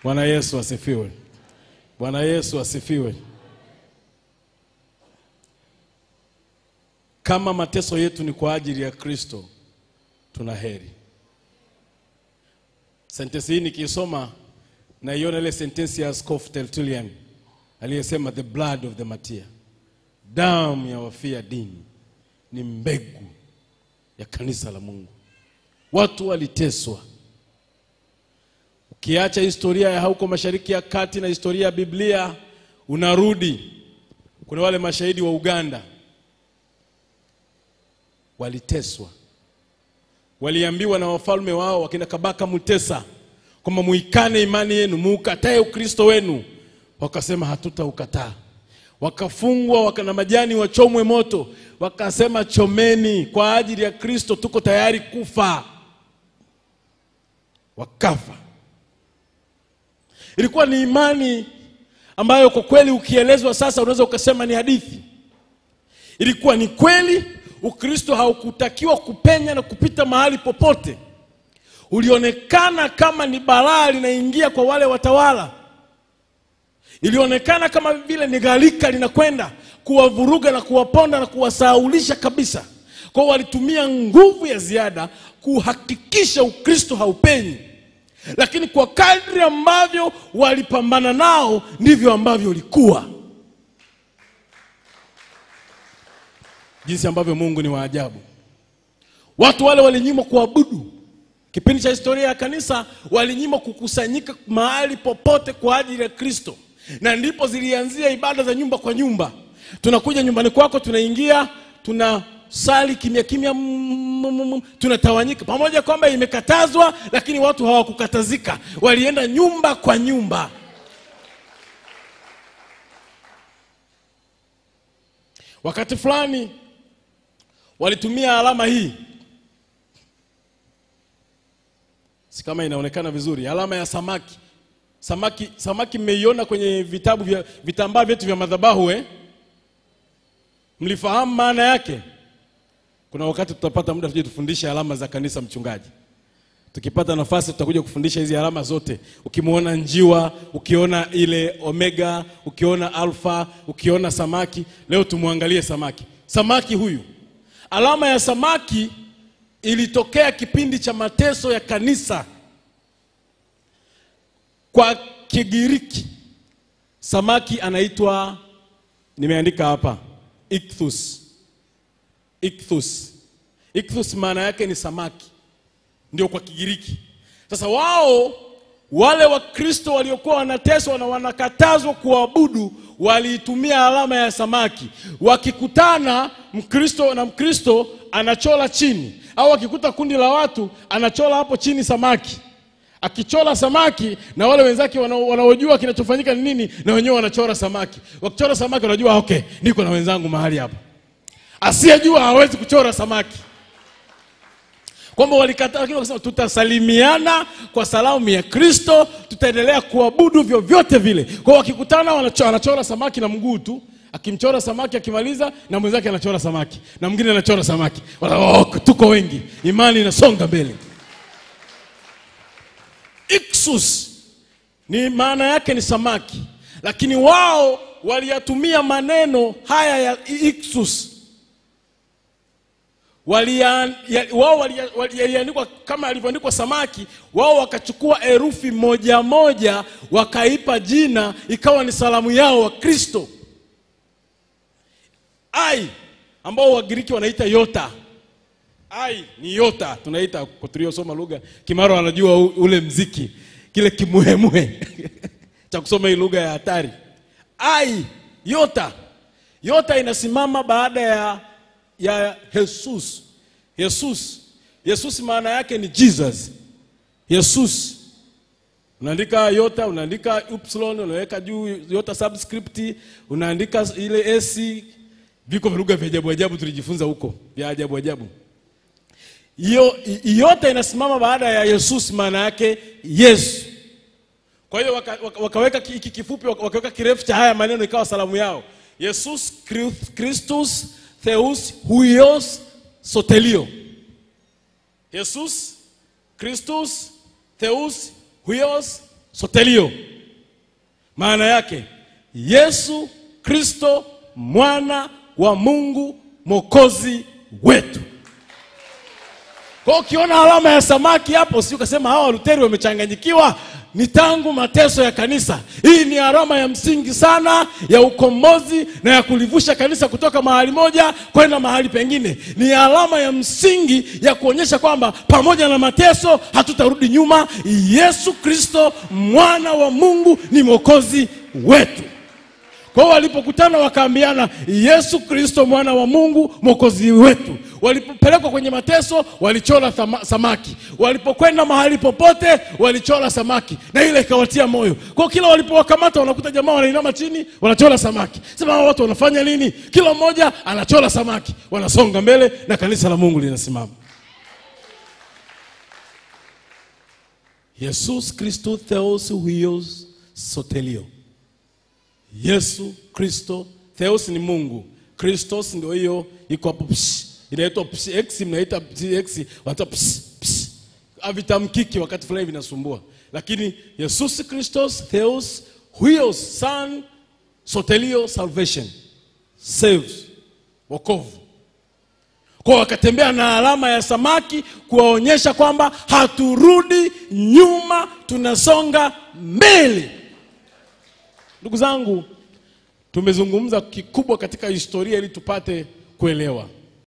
Bwana Yesu asifiwe. Bwana Yesu asifiwe. Kama mateso yetu ni kwa ajili ya Kristo, tuna heri. Sentensi hii nikiisoma naiona ile sentensi ya Askofu Tertullian aliyesema the blood of the martyr, damu ya wafia dini ni mbegu ya kanisa la Mungu. Watu waliteswa. Ukiacha historia ya huko Mashariki ya Kati na historia ya Biblia, unarudi kuna wale mashahidi wa Uganda waliteswa, waliambiwa na wafalme wao wakina Kabaka Mutesa kwamba muikane imani yenu, muukatae Ukristo wenu. Wakasema hatutaukataa. Wakafungwa waka na majani wachomwe moto, wakasema chomeni, kwa ajili ya Kristo tuko tayari kufa. Wakafa. Ilikuwa ni imani ambayo kwa kweli ukielezwa sasa unaweza ukasema ni hadithi. Ilikuwa ni kweli, Ukristo haukutakiwa kupenya na kupita mahali popote. Ulionekana kama ni balaa linaingia kwa wale watawala, ilionekana kama vile ni gharika linakwenda kuwavuruga na kuwaponda na kuwasahaulisha kabisa. Kwa hiyo walitumia nguvu ya ziada kuhakikisha Ukristo haupenyi, lakini kwa kadri ambavyo walipambana nao ndivyo ambavyo ulikuwa. Jinsi ambavyo Mungu ni wa ajabu. Watu wale walinyimwa kuabudu. Kipindi cha historia ya kanisa walinyimwa kukusanyika mahali popote kwa ajili ya Kristo, na ndipo zilianzia ibada za nyumba kwa nyumba. Tunakuja nyumbani kwako, tunaingia, tunasali kimya kimya, mm, mm, mm, tunatawanyika pamoja, kwamba imekatazwa, lakini watu hawakukatazika, walienda nyumba kwa nyumba. Wakati fulani walitumia alama hii si kama inaonekana vizuri, alama ya samaki. Samaki, samaki mmeiona kwenye vitabu vya vitambaa vyetu vya madhabahu eh? Mlifahamu maana yake? Kuna wakati tutapata muda tuje tufundishe alama za kanisa, mchungaji. Tukipata nafasi tutakuja kufundisha hizi alama zote. Ukimwona njiwa, ukiona ile omega, ukiona alfa, ukiona samaki. Leo tumwangalie samaki. Samaki huyu, alama ya samaki ilitokea kipindi cha mateso ya kanisa. Kwa Kigiriki samaki anaitwa, nimeandika hapa, ichthus. Ichthus, ichthus maana yake ni samaki, ndio kwa Kigiriki. Sasa wao wale Wakristo waliokuwa wanateswa na wanakatazwa kuabudu waliitumia alama ya samaki. Wakikutana Mkristo na Mkristo anachola chini, au akikuta kundi la watu anachola hapo chini samaki. Akichora samaki na wale wenzake wanaojua kinachofanyika ni nini, na wenyewe wanachora samaki. Wakichora samaki wanajua okay, niko na wenzangu mahali hapa. Asiyejua hawezi kuchora samaki kwamba walikataa, lakini wakasema tutasalimiana kwa salamu ya Kristo, tutaendelea kuabudu vyovyote vile. Kwa hiyo wakikutana, wanachora, anachora samaki na mguu tu, akimchora samaki akimaliza, na mwenzake anachora samaki na mwingine anachora samaki. Wala, oh, tuko wengi, imani inasonga mbele. Ichthus ni maana yake ni samaki, lakini wao waliyatumia maneno haya ya ichthus Walia, ya, wao waliandikwa wali, kama alivyoandikwa samaki, wao wakachukua herufi moja moja wakaipa jina, ikawa ni salamu yao wa Kristo. Ai ambao Wagiriki wanaita yota. Ai ni yota, tunaita kwa tuliosoma lugha Kimaro anajua ule mziki kile kimuhemuhe cha kusoma hii lugha ya hatari. Ai yota, yota inasimama baada ya ya Jesus. Jesus. Jesus maana yake ni Jesus. Jesus. Unaandika yota, unaandika upsilon, unaweka juu yota subscript, unaandika ile s. Viko lugha vya ajabu ajabu tulijifunza huko, vya ajabu ajabu. Hiyo yota inasimama baada ya Jesus, maana yake Yesu. Kwa hiyo waka, waka, wakaweka hiki kifupi, wakaweka kirefu cha haya maneno, ikawa salamu yao Jesus Christus Theus huios sotelio. Jesus Christus Theus huios sotelio maana yake yesu kristo mwana wa mungu mwokozi wetu kwa hiyo ukiona alama ya samaki hapo si ukasema hawa waluteri wamechanganyikiwa ni tangu mateso ya kanisa hii ni alama ya msingi sana ya ukombozi na ya kulivusha kanisa kutoka mahali moja kwenda mahali pengine ni alama ya msingi ya kuonyesha kwamba pamoja na mateso hatutarudi nyuma yesu kristo mwana wa mungu ni mwokozi wetu kwa hiyo walipokutana wakaambiana yesu kristo mwana wa mungu mwokozi wetu walipopelekwa kwenye mateso walichora thama, samaki walipokwenda mahali popote walichora samaki na ile ikawatia moyo kwa kila walipowakamata wanakuta jamaa wanainama chini wanachora samaki sema hawa watu wanafanya nini kila mmoja anachora samaki wanasonga mbele na kanisa la mungu linasimama yesus kristo theos huios sotelio yesu kristo theos ni mungu kristos ndio hiyo iko hapo psh, inaitwa psh, x mnaita psh, x wanaita psh, psh. havitamkiki wakati fulani vinasumbua lakini yesus kristos theos huios son sotelio salvation saves wokovu kwa wakatembea na alama ya samaki kuwaonyesha kwamba haturudi nyuma tunasonga mbele ndugu zangu tumezungumza kikubwa katika historia ili tupate kuelewa